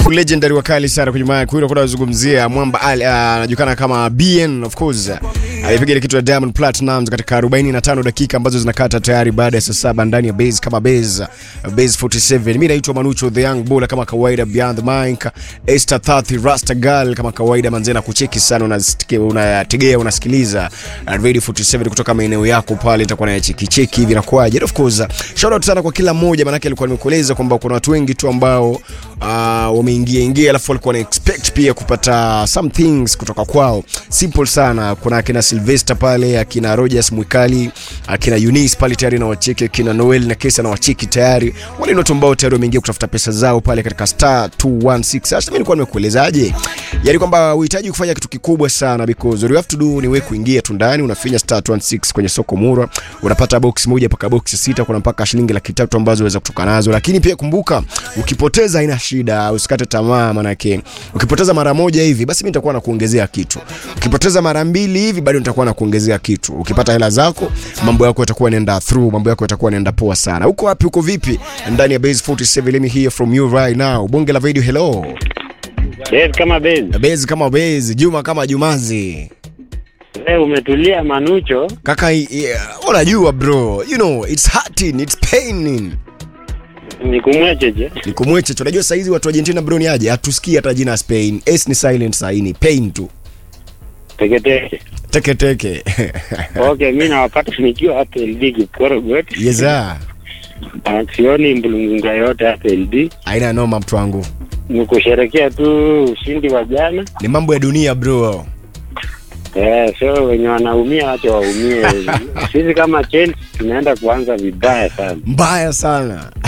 Two legendary wakali sana kwenye mic. Huyo kuna kuzungumzia Mwamba Ali anajulikana kama BN of course. Alipiga ile kitu ya Diamond Platnumz katika 45 dakika ambazo zinakata tayari baada ya saa saba ndani ya base kama base base 47. Mimi naitwa Manucho the Young Bull kama kawaida Beyond the Mic. Esther 30 Rasta Girl kama kawaida manze na kucheki sana unasikia unategea unasikiliza Radio 47 kutoka maeneo yako pale itakuwa na cheki cheki hivi inakuaje. Of course shout out sana kwa kila mmoja maana alikuwa nimekueleza kwamba kuna watu wengi tu ambao uh, wameingia ingia alafu walikuwa na expect pia kupata some things kutoka kwao. Simple sana. Kuna akina Sylvester pale, akina Rogers Mwikali, akina Eunice pale tayari na wacheki, akina Noel na Kesa na wacheki tayari. Wale ni watu ambao tayari wameingia kutafuta pesa zao pale katika star 216. Sasa mimi nilikuwa nimekuelezaje? Yaani kwamba uhitaji kufanya kitu kikubwa sana because all you have to do ni wewe kuingia tu ndani unafinya star 216 kwenye soko Murwa, unapata box moja mpaka box sita, kuna mpaka shilingi laki tatu ambazo unaweza kutoka nazo. Lakini pia kumbuka, ukipoteza haina shida, usikate tamaa, manake ukipoteza mara moja hivi basi mimi nitakuwa nakuongezea kitu. Ukipoteza mara mbili hivi bado nitakuwa nakuongezea kitu. Ukipata hela zako, mambo yako yatakuwa yanaenda through, mambo yako yatakuwa yanaenda poa sana. Uko wapi? Uko vipi? Ndani ya Base 47, let me hear from you right now. Bonge la video, hello. Yes, kama bezi. Base kama Base, Juma kama Jumazi. Leo umetulia Manucho. Kaka, yeah, unajua bro, you know, it's hurting, it's paining. Ni kumwecheje? Ni kumweche. Unajua saa hizi watu wa Argentina bro ni aje? Hatusikii hata jina Spain. S ni silent saini, pain tu. Teketeke. Teke teke. Okay, mimi nawapata nikiwa hapa LD Kipkorogot. yes sir. Na Sioni mbulungunga yote hapa LD. Aina noma mtu wangu. Ni kusherekea tu ushindi wa jana. Ni mambo ya dunia bro. Eh, so wenye wanaumia wacha waumie. Sisi kama Chelsea tunaenda kuanza vibaya sana. Mbaya sana.